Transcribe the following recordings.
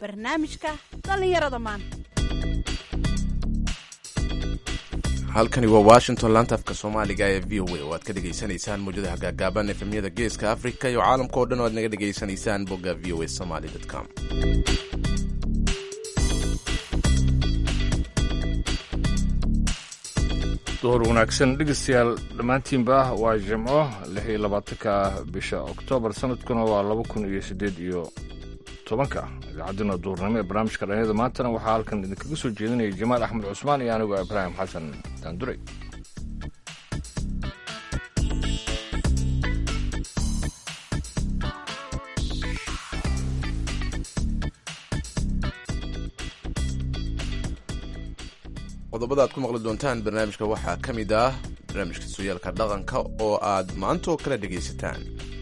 barnaamijka dhallinyarada maanta halkani waa washington laanta afka soomaaliga ee v o a oo aad ka dhegaysanaysaan mawjadaha gaagaaban efemyada geeska afrika iyo caalamka oo dhan oo aad naga dhegaysanaysaan bogga v o a somaly com duhur wanaagsan dhegeystayaal dhammaantiinba waa jimco lix iyo labaatanka bisha oktoobar sanadkuna waa laba kun iyo siddeed iyo tobanka idaacadina duhurnimo ee barnaamijka dhalinyada maantana waxaa halkan idinkaga soo jeedinaya jamaal axmed cusmaan iyo anigu ibraahim xasan daanduray qodobada aad ku maqli doontaan barnaamijka waxaa ka mid ah barnaamijka sooyaalka dhaqanka oo aad maanta oo kale dhegaysataan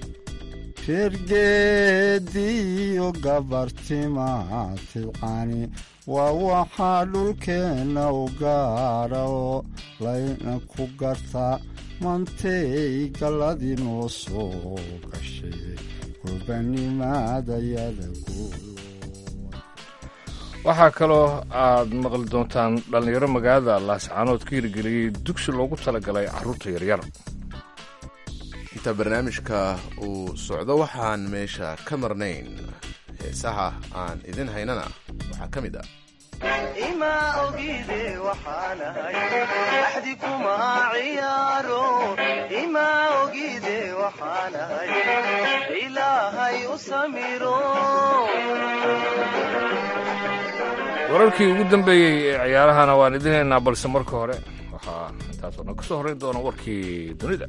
reergeediyo gabartimaatibcani waa waxaa dhulkeenna u gaadha oo layna ku gartaa mantay galladii noo soo gashay gurbanimaadayada guud waxaa kaloo aad maqli doontaan dhallinyaro magaalada laascaanood ka hirgeliyey dugsi loogu talagalay carruurta yaryar inta barnaamijka uu socdo waxaan meesha ka marnayn heesaha aan idin haynana waxaa ka mid ah ima ogide waxaanahay axdi kuma ciyaaro ima ogide waxaanahay ilaahay u samiro wararkii ugu dambeeyey ee ciyaarahana waan idin haynaa balse marka hore waxaa intaasoo dhan ka soo horrayn doona warkii dunida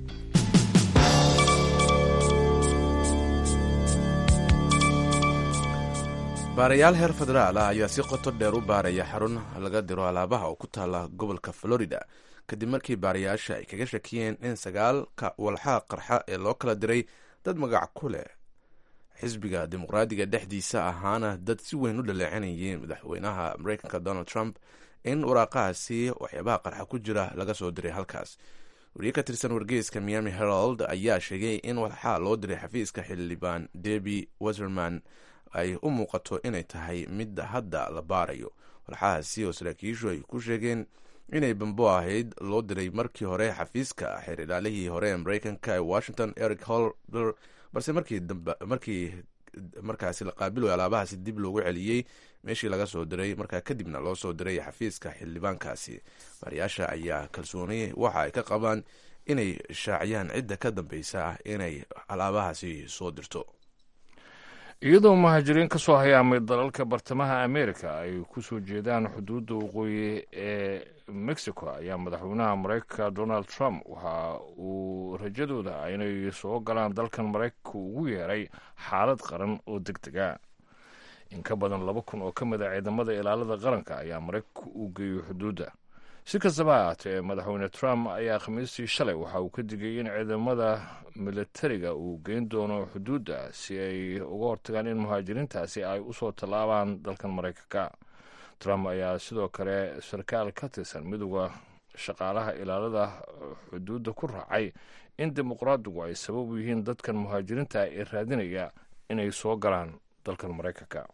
baarayaal heer federaal ah ayaa si qoto dheer u baaraya xarun laga diro alaabaha oo ku taala gobolka florida kadib markii baarayaasha ay kaga shakiyeen in sagaalka walxaha qarxa ee loo kala diray dad magac ku leh xisbiga dimuqraadiga dhexdiisa ahaana dad si weyn u dhaleecanayeen madaxweynaha mareykanka donald trump in waraaqahaasi waxyaabaha qarxa ku jira laga soo diray halkaas wariye ka tirsan wargeyska miami herald ayaa sheegay in walxaa loo diray xafiiska xildhibaan debi weserman ay u muuqato inay tahay mid hadda la baarayo walxahaasi oo saraakiishu ay ku sheegeen inay bambo ahayd loo diray markii hore xafiiska xeer ilaalihii hore ee mareykanka ee washington eric holder balse markii markii markaasi la qaabiloy alaabahaasi dib loogu celiyey meeshii laga soo diray markaa kadibna loo soo diray xafiiska xildhibaankaasi baariyaasha ayaa kalsooni waxa ay ka qabaan inay shaaciyaan cidda ka dambeysa ah inay alaabahaasi soo dirto iyadoo muhaajiriin ka soo hayaamay dalalka bartamaha amerika ay ku soo jeedaan xuduudda waqooyi ee mexico ayaa madaxweynaha mareykanka donald trump waxa uu rajadooda inay soo galaan dalkan maraykanka ugu yeeray xaalad qaran oo deg dega in ka badan laba kun oo ka mid a ciidamada ilaalada qaranka ayaa maraykanka u geeyey xuduudda si kastaba ha ahaatee madaxweyne trump ayaa khamiistii shalay waxa uu ka digay in ciidamada militariga uu geyn doono xuduudda si ay uga hortagaan in muhaajiriintaasi ay usoo tallaabaan dalkan maraykanka trump ayaa sidoo kale sarkaal ka tirsan midooda shaqaalaha ilaalada xuduudda ku raacay in dimuqraadigu ay sabab u yihiin dadkan muhaajiriinta ee raadinaya inay soo galaan dalkan maraykanka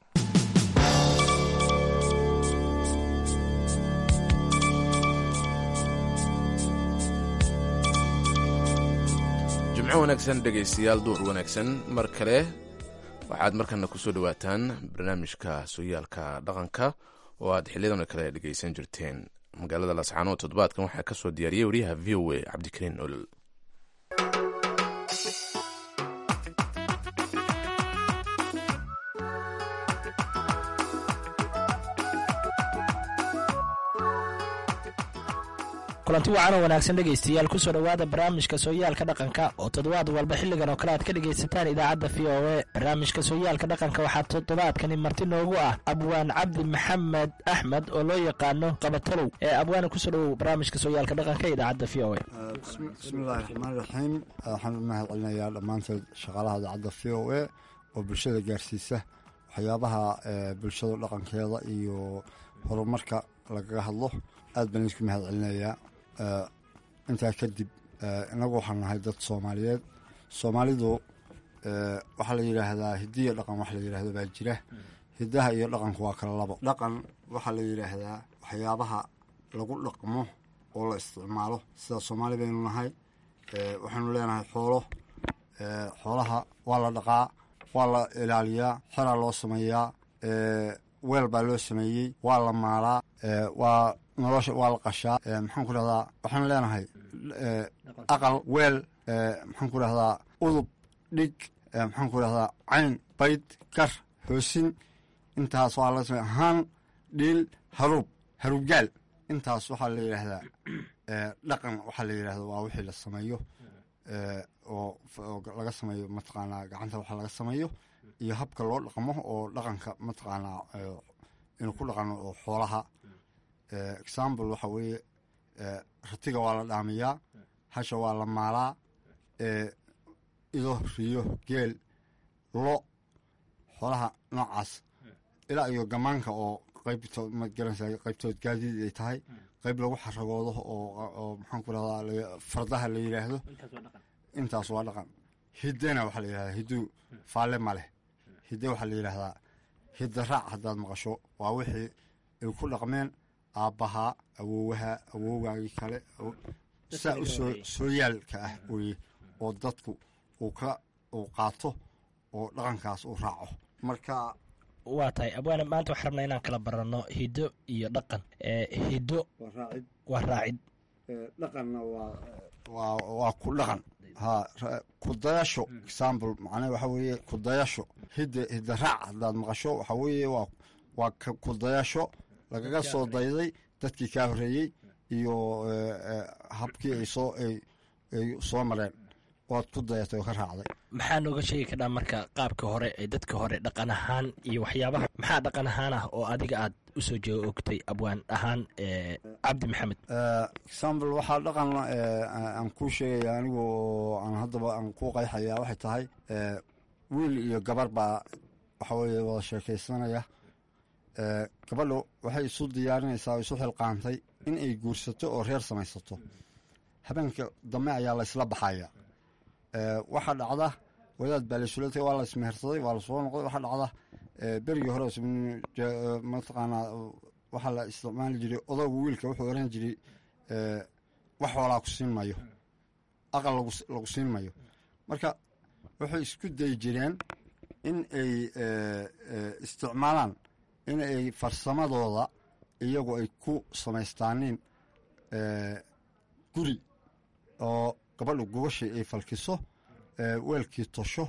jimco wanaagsan dhegaystayaal duur wanaagsan mar kale waxaad markana kusoo dhawaataan barnaamijka sooyaalka dhaqanka oo aad xiliyadan kale dhegaysan jirteen magaalada lascaanood toddobaadkan waxaa ka soo diyaariyey wariyaha v o a cabdikariin olol kulanti wacan oo wanaagsan dhegaystayaal kusoo dhowaada barnaamijka sooyaalka dhaqanka oo toddobaad walba xilligan oo kale aad ka dhegaysataan idaacadda v o a barnaamijka sooyaalka dhaqanka waxaa toddobaadkani marti noogu ah abwaan cabdi maxamed axmed oo loo yaqaano qabatalow ee abwaana kusoo dhowow barnaamijka sooyaalka dhaqanka ee idaacadda v o a bismillahi raxmaan raxiim waxaan u mahad celinayaa dhammaanteed shaqaalaha idaacadda v o a oo bulshada gaarsiisa waxyaabaha bulshada dhaqankeeda iyo horumarka lagaga hadlo aad baan idinku mahad celinayaa intaa kadib inagu waxaan nahay dad soomaaliyeed soomaalidu waxaa la yidhaahdaa hidiya dhaqan wax la yidhaahdo baa jira hiddaha iyo dhaqanku waa kala labo dhaqan waxaa la yidhaahdaa waxyaabaha lagu dhaqmo oo la isticmaalo sida soomaali baynu nahay waxaynu leenahay xoolo xoolaha waa la dhaqaa waa la ilaaliyaa xeraa loo sameeyaa weel baa loo sameeyey waa la maalaa waa nolosha waa la qashaa maxaan ku rahdaa waxaanu leenahay aqal weel maxaan ku rahdaa udub dhig maxaan ku rahdaa cayn bayd gar hoosin intaas waa la samey haan dhiil haruub haruubgaal intaas waxaa la yidhaahdaa dhaqan waxaa la yidhahda waa wixii la sameeyo oo laga sameeyo mataqaanaa gacanta waxa laga sameeyo iyo habka loo dhaqmo oo dhaqanka mataqaanaa inuu ku dhaqano oo xoolaha example waxa weeye ratiga waa la dhaamiyaa hasha waa la maalaa ido riyo geel lo xoolaha noocaas ilaa iyo gamaanka oo qaybto magaranaysa qaybtood gaadiid ay tahay qayb lagu xaragoodo oo maxaan ku rahdaa fardaha la yidhaahdo intaas waa dhaqan hiddena waxaa la yidhahdaa hidduu faalle ma leh hidde waxaa la yidhaahdaa hidda raac haddaad maqasho waa wixii ay ku dhaqmeen aabbahaa awowaha awowgaagii kale saa u soo sooyaalka ah weye oo dadku uu ka uu qaato oo dhaqankaas uu raaco marka waa tahay abwaane maanta waxaan rabnaa inaan kala baranno hiddo iyo dhaqan hiddo waa raacid dhaqanna waa waa ku dhaqan ha kudayasho example macnaha waxa weeye kudayasho hidda hidda raac haddaad maqasho waxa weeye waa waa kudayasho lagaga soo dayday dadkii kaa horreeyey iyo habkii ay soo ay soo mareen oad ku dayatay oo ka raacday maxaa nooga sheegi kadhaa marka qaabka hore ee dadka hore dhaqan ahaan iyo waxyaabaha maxaa dhaqan ahaan ah oo adiga aad u soo jeego ogtay abwaan ahaan cabdi maxamed example waxaa dhaqan aan kuu sheegaya anigu oo aan haddaba aan ku qayxaya waxay tahay wiil iyo gabar baa waxa weeye wada sheekaysanaya gabadhu waxay isu diyaarinaysaa oo isu xilqaantay in ay guursato oo reer samaysato habeenka dambe ayaa la isla baxaya waxaa dhacda wadaad baa laysula tagay waa la ismehersaday waa lasoo noqday waxaa dhacda berigii hore mataqaanaa waxaa la isticmaali jiray odaygu wiilka wuxuu oran jiray wax hoolaa ku siin mayo aqal lagu siin mayo marka waxay isku dayi jireen in ay isticmaalaan in ay farsamadooda iyagu ay ku samaystaanin guri oo gabadhu gubashii ay falkiso weelkii tosho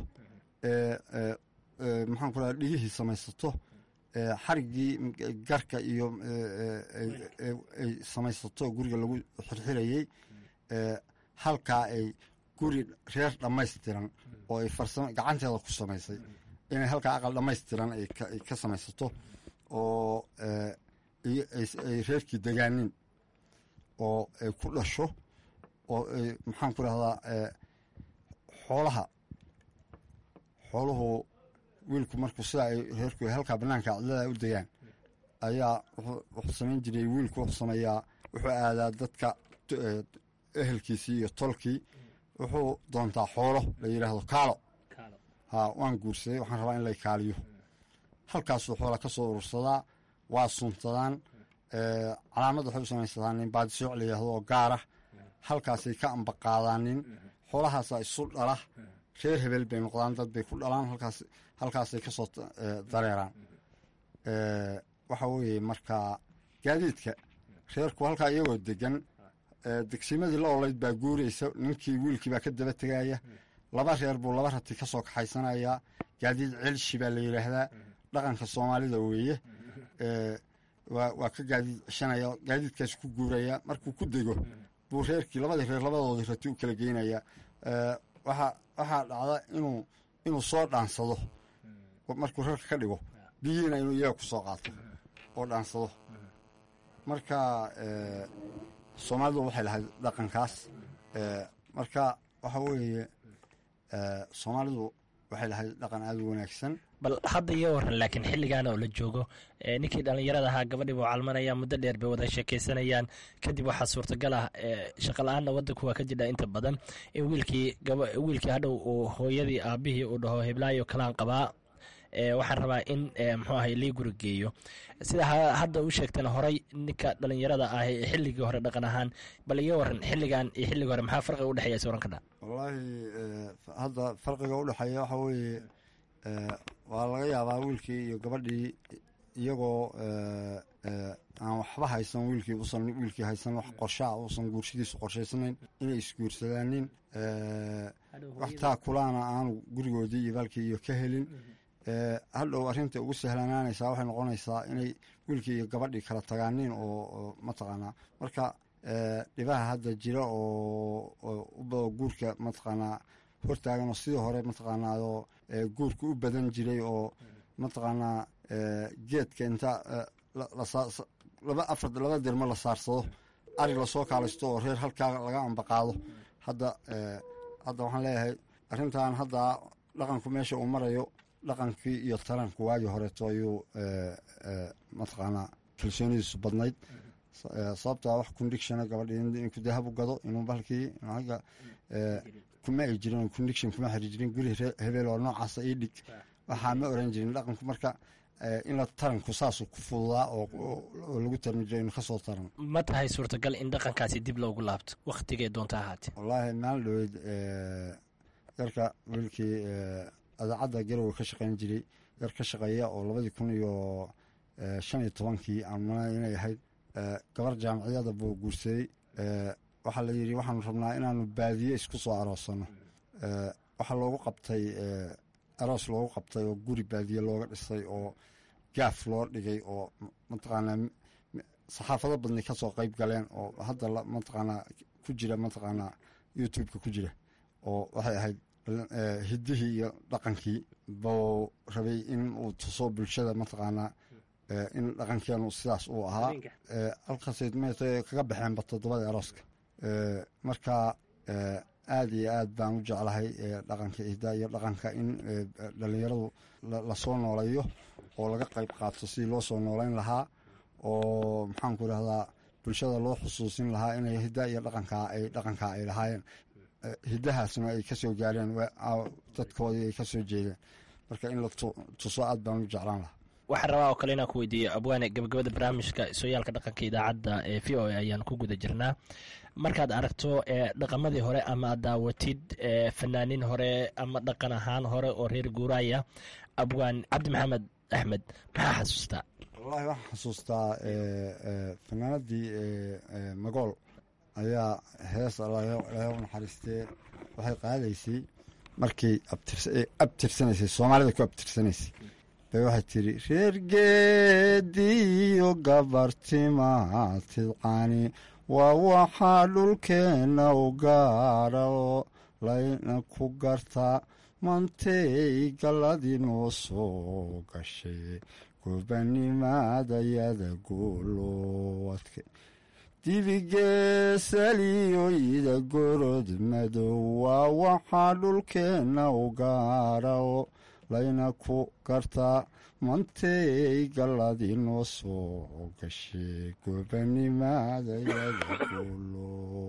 maxaan ku raha dhigihii samaysato xariggii garka iyo ay samaysato guriga lagu xirxirayey halkaa ay guri reer dhammaystiran oo ay farsamo gacanteeda ku samaysay inay halkaa aqal dhammaystiran ay ka samaysato oo ay reerkii degaanin oo ay ku dhasho oo ay maxaan ku rahdaa xoolaha xooluhu wiilku markuu sidaa ay reerku halkaa banaanka cidlada u degaan ayaa wuxuu samayn jiray wiilku wuxuu sameeyaa wuxuu aadaa dadka ehelkiisii iyo tolkii wuxuu doontaa xoolo la yidhaahdo kaalo ha waan guursaday waxaan rabaa in lay kaaliyo halkaasuu xoola ka soo urursadaa waa suntadaan calaamad waxay u samaysataa nin baadisooc la yidhahdo oo gaara halkaasay ka ambaqaadaanin xoolahaasaa isu dhala reer hebel bay noqdaan dad bay ku dhalaan halkaas halkaasay ka soo dareeraan waxa weeye markaa gaadiidka reerku halkaa iyagoo degan degsimadii la olayd baa guuraysa ninkii wiilkii baa ka daba tegaya laba reer buu laba rati ka soo kaxaysanayaa gaadiid celshi baa la yidhaahdaa dhaqanka soomaalida weeye waa ka gaadiid cishanaya gaadiidkaas ku guuraya markuu ku dego buu reerkii labadii reer labadoodii rati u kala geynaya waxaa waxaa dhacda inuu inuu soo dhaansado markuu reerka ka dhigo biyihiina inuu iyaga ku soo qaato oo dhaansado marka soomaalidu waxay lahayd dhaqankaas marka waxa weeye soomaalidu waxay lahayd dhaqan aada u wanaagsan bal hadda iyo waran laakiin xilligaana oo la joogo ninkii dhallinyarada ahaa gabadhii buu calmanaya muddo dheer bay wada sheekaysanayaan kadib waxaa suurtagal ah shaqa la-aanna waddanku waa ka jidha inta badan in wiilkii wiilkii hadhow uu hooyadii aabihii uu dhaho heblaayo kalaan qabaa waxaan rabaa in muxuu ahay lii guri geeyo sida hadda u sheegtana horay ninka dhalinyarada ah ee xilligii hore dhaqan ahaan bal iga waran xilligan iyo xilligii hore maxaa farqiga udhexeeya is waran kadha wallaahi hadda farqiga udhexeeya waxa weeye waa laga yaabaa wiilkii iyo gabadhii iyagoo aan waxba haysan wiilkii usan wiilkii haysan wax qorshaa uusan guurshadiisu qorshaysanayn inay isguursadaanin wax taakulaana aanu gurigoodii iyo baalkii iyo ka helin hadhow arrinta ugu sahlanaanaysaa waxay noqonaysaa inay wiilkii iyo gabadhii kala tagaaniin oo mataqaanaa marka dhibaha hadda jira oo ubao guurka mataqaanaa hortaagan oo sidii hore mataqaanaa oo guurka u badan jiray oo mataqaanaa geedka inta laba afar laba dirmo la saarsado arig lasoo kaalaysto oo reer halkaa laga ambaqaado hadda hadda waxaan leeyahay arrintan hadda dhaqanku meesha uu marayo dhaqankii iyo taranku waagii horeeto ayuu mataqaanaa kalsoonidiisu badnayd sababtaa wax condiction gabadhi inuu dahab u gado inuu balkii aga kuma ay jirin condiction kuma xiri jirin guri hebeel oo noocaasa ii dhig waxaa ma oran jirin dhaqanku marka in la taranku saasu ku fududaa oo lagu tarmi jiro inu kasoo taran ma tahay suurtagal in dhaqankaasi dib loogu laabto wakhtigay doonta ahaatee wallaahi maalin dhoweyd yarka wiilkii adaacadda garowe ka shaqayn jiray yar ka shaqeeya oo labadii kun iyo shan iyo tobankii aan malay inay ahayd gabar jaamaciyada buu guursaday waxaa la yidhi waxaanu rabnaa inaanu baadiye isku soo aroosano waxaa loogu qabtay aroos loogu qabtay oo guri baadiye looga dhisay oo gaaf loo dhigay oo mataqaanaa saxaafado badnay kasoo qeyb galeen oo hadda mataqaanaa ku jira mataqaanaa youtubeka ku jira oo waxay ahayd hiddihii iyo dhaqankii buu rabay in uu tuso bulshada mataqaanaa in dhaqankeenu sidaas uu ahaa halkaasay mt kaga baxeenba toddobadii arooska marka aada iyo aad baan u jeclahay dhaqanka ihda iyo dhaqanka in dhalinyaradu lasoo nooleeyo oo laga qayb qaato sidii loo soo nooleyn lahaa oo maxaanku idhahdaa bulshada loo xusuusin lahaa inay hidda iyo dhaqankaa ay dhaqankaa ay lahaayeen hiddahaasna ay kasoo gaareen dadkoodii ay kasoo jeedeen marka in la tuso aad baan u jeclaan lahaa waxaan rabaa oo kale inaan ku weydiiyo abwaane gabagabada barnaamijka sooyaalka dhaqanka idaacadda ee v o a ayaan ku guda jirnaa markaad aragto dhaqamadii hore ama ad daawatid fanaanin hore ama dhaqan ahaan hore oo reer guuraaya abwaan cabdi maxamed axmed maxaa xasuustaa wallahi waxaan xasuustaa fanaanadii magool ayaa hees ilaah u naxariistee waxay qaadaysay markii abtirsanaysay soomaalida ku abtirsanaysay bay waxay tiri reer geediyo gabartima tidcani waa waxaa dhulkeenna u gaara oo layna ku gartaa mantay galladii noo soo gashay gobanimadayada guulowadka dibigeesaliyoyda gorod madow waa waxaa dhulkeenna u gaara oo layna ku gartaa mantay galladii noo soo gashay gobanimadayada guulo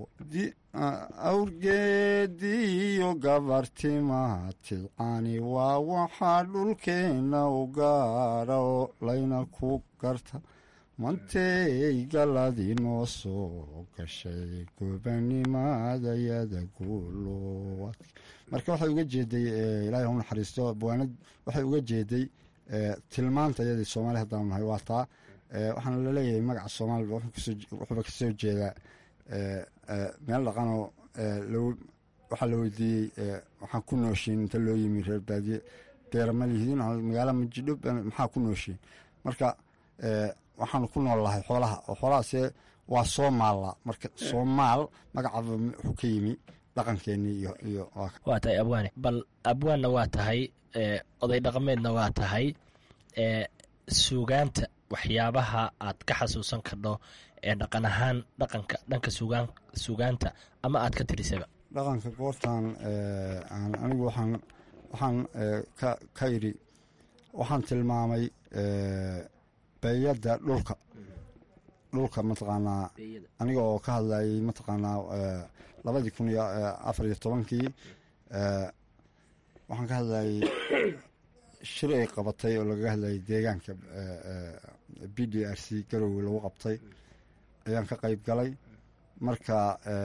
awrgeediyo gabartimaha tidcani waa waxaa dhulkeenna u gaara oo layna ku garta mantay galladii noo soo gashay gobanimadayada guulo marka waxay uga jeeday ilaahay u naxariisto abwaanad waxay uga jeeday tilmaanta iyadii soomaali haddaan nahay waa taa waxaana laleeyahay magaca soomaaliba wuxuuba kasoo jeedaa meel dhaqanoo waxaa la weydiiyey waxaan ku nooshiin inta loo yimi reer baadiye beerama lihidiin magaala majidho maxaa ku nooshiin marka waxaanu ku nool lahay xoolaha oo xoolahaase waa soomaalla marka soomaal magacaba wuxuu ka yimi dhaqankeenii iyo iyo waa tahay abwaane bal abwaanna waa tahay oday dhaqameedna waa tahay suugaanta waxyaabaha aad ka xasuusan kardho ee dhaqan ahaan dhaqanka dhanka sugaan suugaanta ama aad ka tirisaba dhaqanka goortan anigu waxaan waxaan ka ka yidhi waxaan tilmaamay beeyadda dhulka dhulka mataqaanaa aniga oo ka hadlayay mataqaanaa labadii kun iyo afar iyo tobankii waxaan ka hadlayay shir ay qabatay oo lagaga hadlayay deegaanka b d r c garowe lagu qabtay ayaan ka qeyb galay marka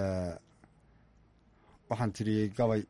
waxaan tiriyey gabay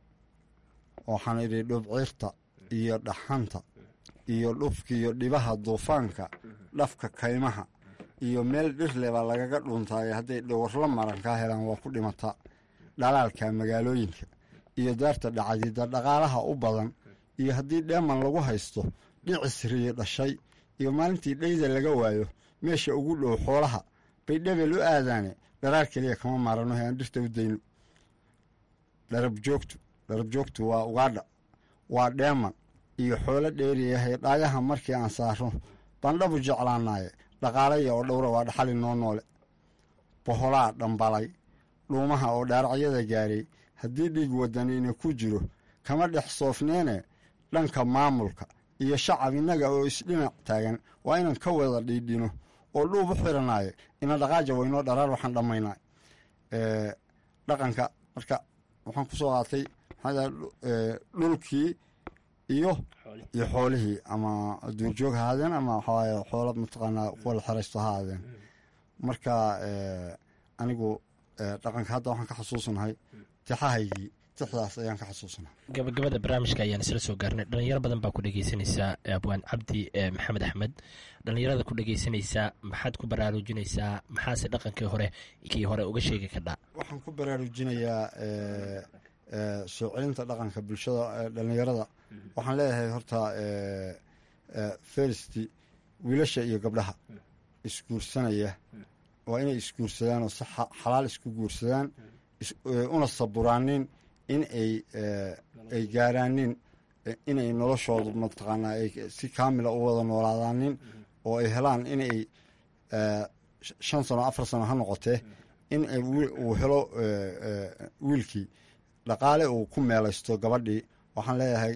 waxaan idhi dhubciirta iyo dhaxanta iyo dhufka iyo dhibaha duufaanka dhafka kaymaha iyo meel dhirle baa lagaga dhuuntaaye hadday dhowrla maran kaa helaan waa ku dhimata dhalaalka magaalooyinka iyo daarta dhacdida dhaqaalaha u badan iyo haddii dheeman lagu haysto dhicis riyo dhashay iyo maalintii dhayda laga waayo meesha ugu dhow xoolaha bay dhebel u aadaane dharaar keliya kama maarano he aan dhirta u dayno dharab joogtu dharab joogtu waa ugaadha waa dheeman iyo xoolo dheeriyahay dhaayaha markii aan saarno bandhabu jeclaanaaye dhaqaalaya oo dhowra waa dhaxali noo noole boholaa dhambalay dhuumaha oo dhaaracyada gaaray haddii dhiig wadaniina ku jiro kama dhex soofneene dhanka maamulka iyo shacab innaga oo isdhinac taagan waa inaan ka wada dhiidhino oo dhuub u xiranaaye ina dhaqaaja waynoo dharaar waxaan dhammaynaa dhaqanka marka waxaan ku soo qaatay maxaa dhulkii iyo iyo xoolihii ama duurjoog ha ahaadeen ama waxawaaye xoolo mataqaanaa kuwa la xeraysto ha ahaadeen marka anigu dhaqanka hadda waxaan ka xasuusanahay tixahaygii tixdaas ayaan ka xasuusanahay gabagabada barnaamijka ayaan isla soo gaarnay dhalinyaro badan baa ku dhegeysanaysaa abwaan cabdi maxamed axmed dhalinyarada ku dhegeysanaysaa maxaad ku baraarujinaysaa maxaase dhaqankii hore kii hore uga sheegi kadhaa waxaan ku baraarujinayaa soo celinta dhaqanka bulshada dhalinyarada waxaan leeyahay horta fersti wiilasha iyo gabdhaha isguursanaya waa inay isguursadaan oo si xalaal isku guursadaan una saburaanin in ay ay gaaraanin inay noloshoodu mataqaanaa ay si kaamila u wada noolaadaanin oo ay helaan inay shan sano afar sano ha noqotee in uu helo wiilkii dhaqaale uu ku meelaysto gabadhii waxaan leeyahay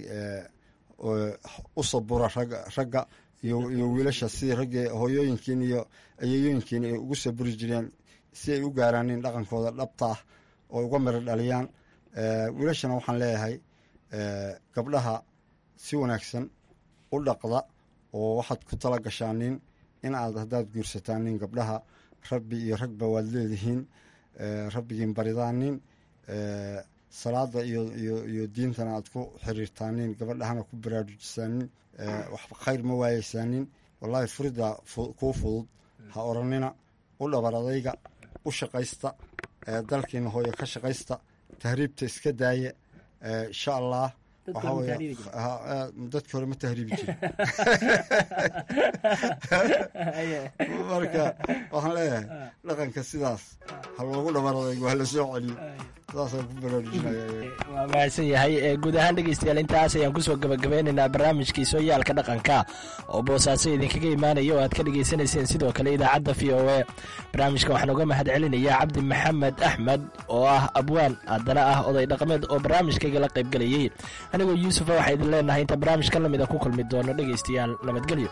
u sabura ragga iyo wiilasha sidii raggii hooyooyinkiin iyo ayeyooyinkiin ay ugu saburi jireen si ay u gaaraanin dhaqankooda dhabta ah oo uga miro dhaliyaan wiilashana waxaan leeyahay gabdhaha si wanaagsan u dhaqda oo waxaad ku tala gashaanin in aad haddaad guursataanin gabdhaha rabbi iyo ragba waad leedihiin rabbigiin baridaanin salaada iyo diintana aad ku xiriirtaanin gabadhahana ku baraarujisaanin waxba khayr ma waayeysaanin wallaahi furida kuu fudud ha oranina u dhabar adayga u shaqaysta dalkiina hooyo ka shaqaysta tahriibta iska daaya insha allah dadki hore ma tahriibi jiri marka waxaan leeyahay dhaqanka sidaas ha loogu dhabar adaygo ha la soo celiyo sidaasaan ku baraarujinaya waa mahadsan yahay guud ahaan dhegeystayaal intaas ayaan kusoo gabagabeynaynaa barnaamijkii sooyaalka dhaqanka oo boosaaso idinkaga imaanaya oo aad ka dhegeysanayseen sidoo kale idaacadda v o e barnaamijka waxaan uga mahad celinayaa cabdi maxamed axmed oo ah abwaan haddana ah oday dhaqameed oo barnaamijkayga la qaybgelayey anigoo yuusufa waxaa idin leenahay inta barnaamijka lamida ku kulmi doono dhegeystayaal nabadgelyo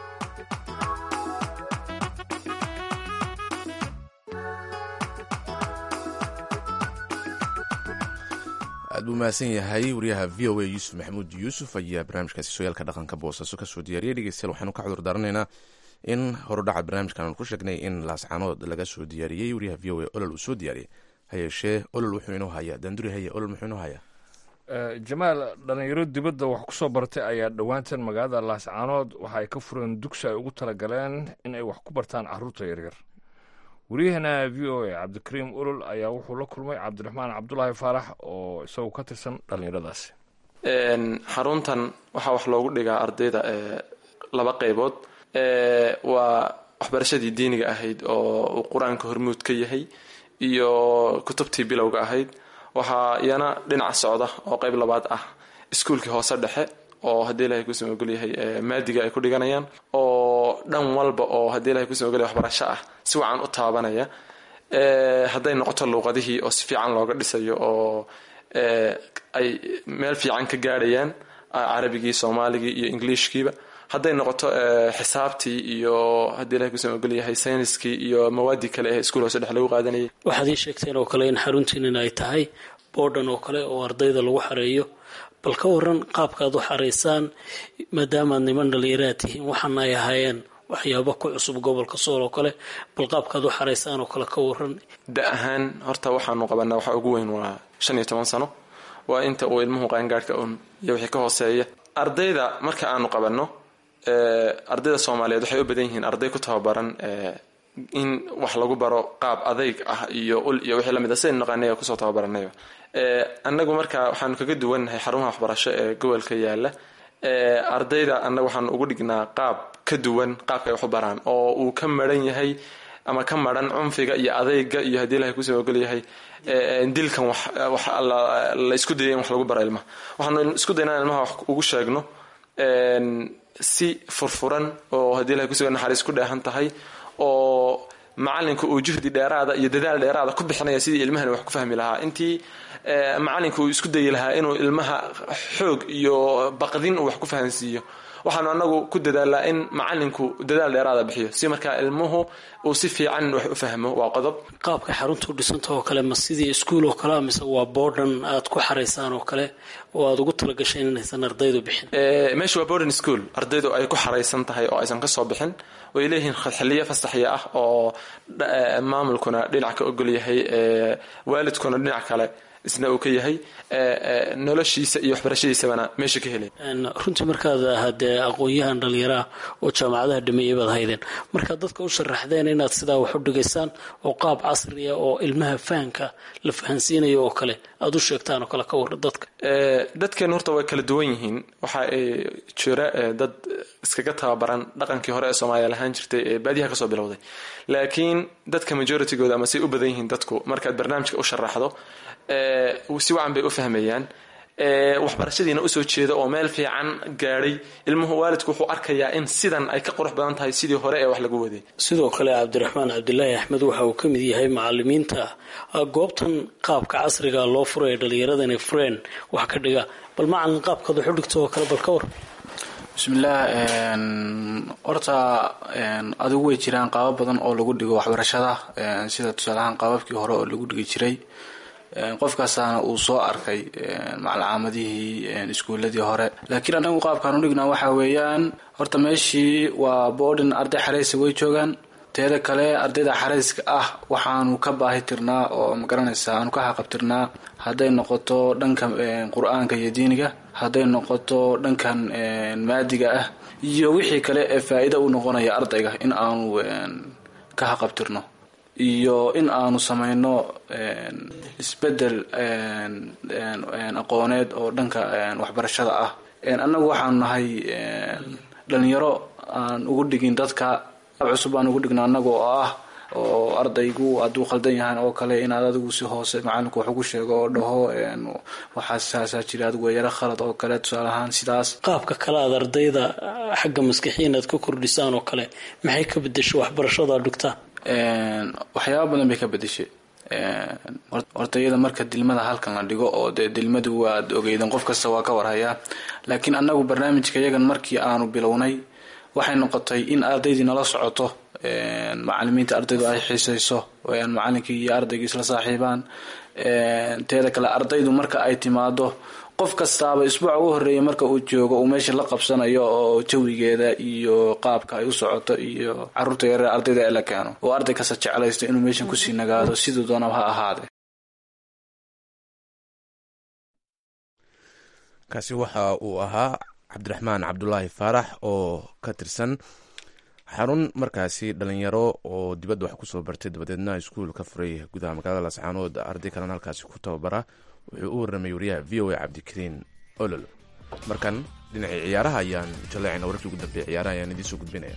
aad buu mahadsan yahay wariyaha v o a yuusuf maxamuud yuusuf ayaa barnaamijkaasi sooyaalka dhaqanka boosaaso kasoo diyaariyay dhegeystayaal waxaanu ka cudur daaranaynaa in horudhaca barnaamijkan aanu ku sheegnay in laascaanood laga soo diyaariyey wariyaha v o a olol uu soo diyaariyay hayeeshee olol wuxuu inoo hayaa danduri haye olol muxuu inoo hayaa jamaal dhalinyaro dibadda wax ku soo bartay ayaa dhowaantan magaalada laascaanood waxa ay ka fureen dugsi ay ugu talagaleen in ay wax ku bartaan caruurta yaryar wariyahana v o a cabdikariim olol ayaa wuxuu la kulmay cabdiraxmaan cabdulaahi faarax oo isagoo ka tirsan dhallinyaradaasi xaruntan waxaa wax loogu dhigaa ardayda laba qeybood waa waxbarashadii diiniga ahayd oo uu qur-aanka hormuud ka yahay iyo kutubtii bilowga ahayd waxaa iyana dhinaca socda oo qeyb labaad ah iskuulkii hoose dhexe oo haddii ilahay kusoo ogolyahay maadiga ay ku dhiganayaan oo dhan walba oo haddii ilahay kusoo ogolyahay waxbarasho ah si wacan u taabanaya hadday noqoto luuqadihii oo si fiican looga dhisayo oo ay meel fiican ka gaadhayaan carabigii soomaaligii iyo ingiliishkiiba hadday noqoto xisaabtii iyo haddii ilahay kusoo ogolyahay sayniskii iyo mawaadii kale ee iskuul hoose dhex lagu qaadanayay waxaad ii sheegteen oo kale in xaruntiinan ay tahay boodhan oo kale oo ardayda lagu xareeyo bal ka waran qaabkaad u xaraysaan maadaamaad niman dhallinyaraad tihiin waxaana ay ahaayeen waxyaaba ku cusub gobolka sool oo kale bal qaabkaad u xaraysaan oo kale ka waran da ahaan horta waxaanu qabanaa waxa ugu weyn waa shan iyo toban sano waa inta uu ilmuhu qaangaadhka un iyo wixii ka hooseeya ardayda marka aanu qabanno ardayda soomaaliyeed waxay u badan yihiin arday ku tababaran in wax lagu baro qaab adayg ah iyo ul iyo wixii lamid a sidaynu naqaanay kusoo tababaranayba annagu marka waxaanu kaga duwannahay xarumaha waxbarasho ee gobolka yaala ardayda annaga waxaanu ugu dhignaa qaab ka duwan qaabka ay wax u baraan oo uu ka maran yahay ama ka maran cunfiga iyo adayga iyo haddii ilahay kusoo ogol yahay dilkan wax la isku dayay in wax lagu baro ilmaha waxaanu isku daynaa ilmaha wax ugu sheegno si furfuran oo haddii ilahay kusuga naxariis ku dheehan tahay oo macalinku uu juhdi dheeraada iyo dadaal dheeraada ku bixinaya sidii ilmahani wax ku fahmi lahaa intii macalinku uu isku dayi lahaa inuu ilmaha xoog iyo baqdin uu wax ku fahansiiyo waxaanu anagu ku dadaalaa in macalinku dadaal dheeraada bixiyo si markaa ilmuhu uu si fiican wax u fahmo waa qodob qaabka xaruntu dhisanta oo kale ma sidii iskuul oo kale mise waa boodhan aad ku xaraysaan oo kale oo aad ugu talagasheen inaysan ardaydu bixin meesha waa boarding school ardaydu ay ku xaraysan tahay oo aysan kasoo bixin way leeyihiin xiliyo fasaxya ah oo maamulkuna dhinac ka ogol yahay waalidkuna dhinac kale isna uu ka yahay noloshiisa iyo waxbarashadiisabana meesha ka helay runtii markaad hadee aqoon-yahan dhallinyaraah oo jaamacadaha dhameeyay baad haydeen markaad dadka u sharaxdeen inaad sidaa wax u dhigaysaan oo qaab casriya oo ilmaha fahanka la fahansiinayo oo kale aad u sheegtaan oo kale ka warra dadka dadkeenu horta way kala duwan yihiin waxa ay jira dad iskaga tababaran dhaqankii hore ee soomaaliya lahaan jirtay ee baadiyaha kasoo bilowday laakiin dadka majoritygooda ama say u badan yihiin dadku markaad barnaamijka u sharaxdo si wacan bay u fahmayaan waxbarashadiina usoo jeeda oo meel fiican gaadhay ilmuhu waalidku wuxuu arkayaa in sidan ay ka qurux badan tahay sidii hore ee wax lagu waday sidoo kale cabdiraxmaan cabdilaahi axmed waxa uu ka mid yahay macalimiinta goobtan qaabka casriga loo furaya dhallinyarada inay fureen wax ka dhiga bal macalin qaabkaad wax u dhigto oo kale bal ka war bismillaah horta adigu way jiraan qaabab badan oo lagu dhigo waxbarashada sida tusaalahaan qaababkii hore oo lagu dhigi jiray qofkaasaana uu soo arkay macalcaamadihii iskuuladii hore laakiin anagu qaabkaan u dhignaa waxaa weeyaan horta meeshii waa boodhin arday xaraysa way joogaan teeda kale ardayda xarayska ah waxaanu ka baahi tirnaa oo magaranaysaa aanu ka haqabtirnaa hadday noqoto dhanka qur-aanka iyo diiniga hadday noqoto dhankan maadiga ah iyo wixii kale ee faa-iida u noqonaya ardayga in aanu ka haqabtirno iyo in aanu samayno isbedel aqooneed oo dhanka waxbarashada ah annagu waxaanu nahay dhalinyaro aan ugu dhigin dadka cusub aan ugu dhigna annaga oo ah oo ardaygu hadduu khaldan yahan oo kale inaad adigu si hoose macalinku wax ugu sheego oo dhaho waxaasaasaa jira adigu yaro khalad oo kale tusaale ahaan sidaas qaabka kale aad ardayda xagga maskixiin aad ka kordhisaan oo kale maxay ka bedesho waxbarashada ad dhigtaan waxyaaba badan bay ka bedeshay horta iyada marka dilmada halkan la dhigo oo dee dilmadu waad ogeydan qof kasta waa ka warhayaa laakiin annagu barnaamijka iyagan markii aanu bilownay waxay noqotay in ardaydii nala socoto macalimiinta ardaydu ay xiisayso macalinkii iyo ardaygii isla saaxiibaan teeda kale ardaydu marka ay timaado qof kastaaba isbuuca u horeeya marka uu joogo uu meesha la qabsanayo oo jawigeeda iyo qaabka ay u socoto iyo caruurta yareer ardayda ee la keeno oo arday kasta jeclaysto inuu meeshan kusii nagaado siduu doonaba ha ahaade kaasi waxa uu ahaa cabdiraxmaan cabdulaahi faarax oo ka tirsan xarun markaasi dhalinyaro oo dibadda wax kusoo bartay dabadeedna iskuul ka furay gudaha magaalada lascaanood arday kalena halkaasi ku tababara wuxuu u warramay wariyaha v o a cabdikariin olol markan dhinacii ciyaaraha ayaan jaleecayna wararkii ugu dambeeyay ciyaaraha ayaan idiin soo gudbinaya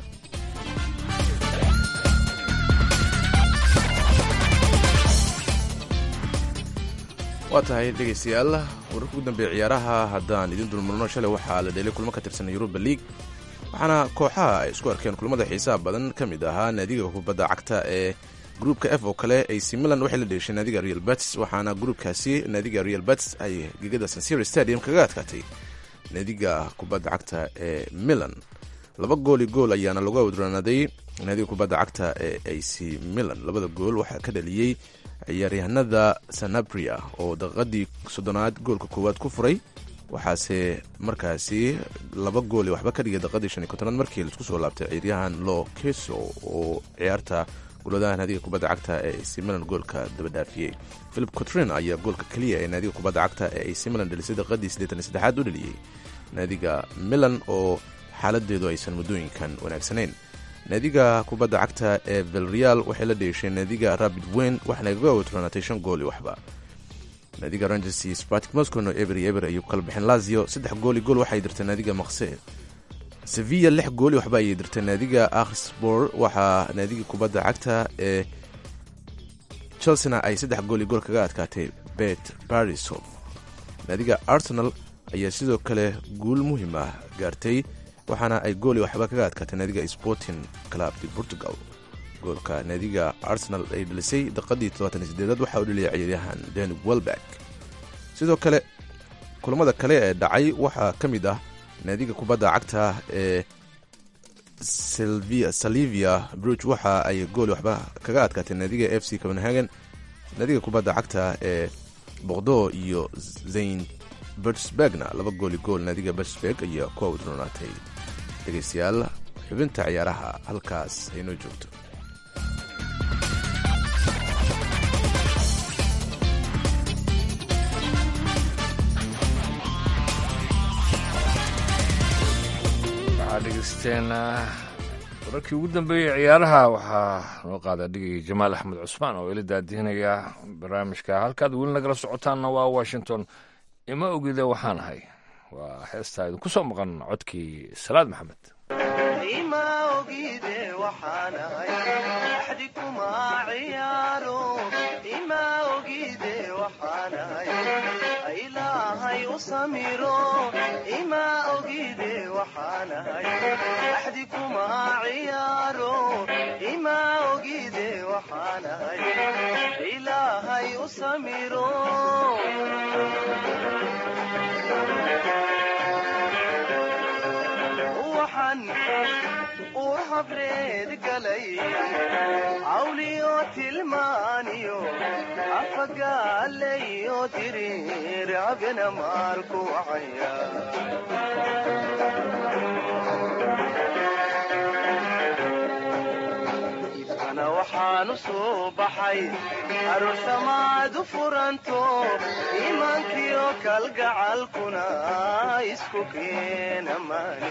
waa tahay dhegeystayaal wararkii ugu dambeeya ciyaaraha haddaan idin dulmarno shalay waxaa la dheelay kulmo ka tirsan yuruba league waxaana kooxaha ay isku arkeen kulmada xiisaha badan ka mid ahaa naadiga kubadda cagta ee gruupka f oo kale ac milan waxay la dheeshay naadiga real bats waxaana gruupkaasi naadiga real bats ay gegada sansiri stadium kaga adkaatay naadiga kubadda cagta ee milan laba gooli gool ayaana lagu awdranaaday naadiga kubadda cagta ee ac milan labada gool waxaa ka dhaliyey ciyaaryahanada sanabria oo daqiiqadii soddonaad goolka koowaad ku furay waxaase markaasi laba gool waxba ka dhigay daqadii shan iyo kontonaad markii laisku soo laabtay ciiryahan lo keso oo ciyaarta guladaha naadiga kubadda cagta ee ac milan goolka daba dhaafiyey philip cotrin ayaa goolka keliya ee naadiga kubadda cagta ee ac milan dhelisay daqadii siddeetan iyo saddexaad u dheliyey naadiga milan oo xaaladeedu aysan muddooyinkan wanaagsanayn naadiga kubadda cagta ee velreal waxay la dheeshay naadiga rabid weyn waxaana kaga watronaatay shan gool iyo waxba naadiga rangers iyo spartik moscow eber iyo eber ayuu kala bixeen lazio saddex gool iyo gool waxay dirtay naadiga maqse sevilla lix gooli waxba ayay dirtay naadiga akhsbor waxaa naadiga kubadda cagta ee chelsena ay saddex gool iyo gool kaga adkaatay bet barisov naadiga arsenal ayaa sidoo kale guul muhiim ah gaartay waxaana ay gooli waxba kaga adkaatay naadiga sporting club de portugal goolka naadiga arsenal ay dhalisay daqadii todobaatan sideedaad waxaa u dhaliyay ciyaaryahan dani welbeck sidoo kale kulamada kale ee dhacay waxaa ka mid ah naadiga kubadda cagta ee salivia bruge waxa ay gooli waxba kaga adkaatay naadiga f c copenhagen naadiga kubadda cagta ee boqdo iyo zayn bertsbergna laba gooli gool naadiga bertsberg ayaa ku awdronaatay dhegeystayaal xubinta ciyaaraha halkaas aynoo joogto waxaa dhegeysteen wararkii ugu dambeeyey ciyaaraha waxaa noo qaada dhigay jamaal axmed cusmaan oo ila daadihinaya barnaamijka halkaad weli nagala socotaanna waa washington ima ogida waxaan ahay waa heestaa idinku soo maqan codkii salaad maxamed ima ogide waxaan ahay axdi kuma ciyaaro ima ogide waxaan ahay ilaahay u samiro ima ogide waxaan ahay axdi kuma ciyaaro ima ogide waxaan ahay ilaahay u samiro waxaan ur habreed galay cawliyo tilmaaniyo afagaalayo diriir abena maarku wacaya ifkana waxaan u soo baxay aroosamaad u furanto iimaankiyo kalgacalkuna isku keena maani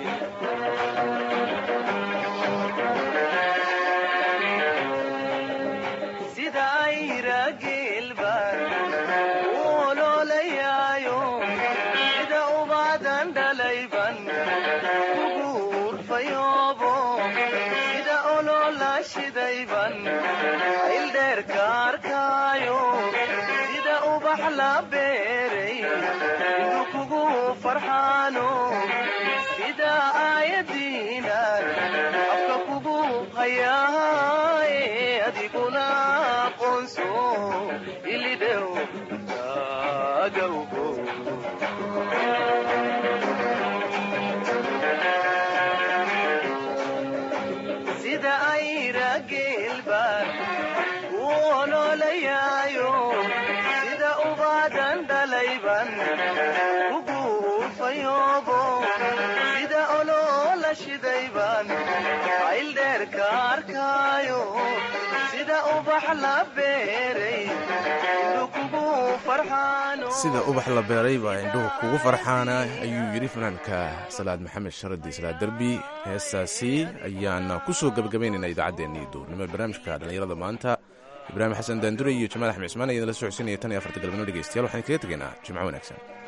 sida ayra geelbaan u oloolayaayo sida ubaadan dhalayban ugu urfayoobo sida oloola shidayban ildheerka arkaayo sida ubax la beeray indu kugu farxaano sida aayadiinan afka kugu hayaaye adiguna aqoonso ilidhew taagawgo sida ayra geelbaan u oloolayaayo sida ubaadan dhalayban ugu urfayoobo sida oloola shidayban ayldheerka arkaayo sida ubax la beeray indu kugu farxaano sida ubax la beeray baa indhuhu kugu farxaana ayuu yidhi fanaanka salaad maxamed sharadi salaad derbi heestaasi ayaana ku soo gebagabaynayna idaacaddeenii duurnimo barnaamijka dhallinyarada maanta ibraahim xasan daandure iyo jamaal axmed cismaan ayaan la socodsiinaya tan iyo afarta galabnimo dhegeystayaal waxaan kaga tegaynaa jimco wanaagsan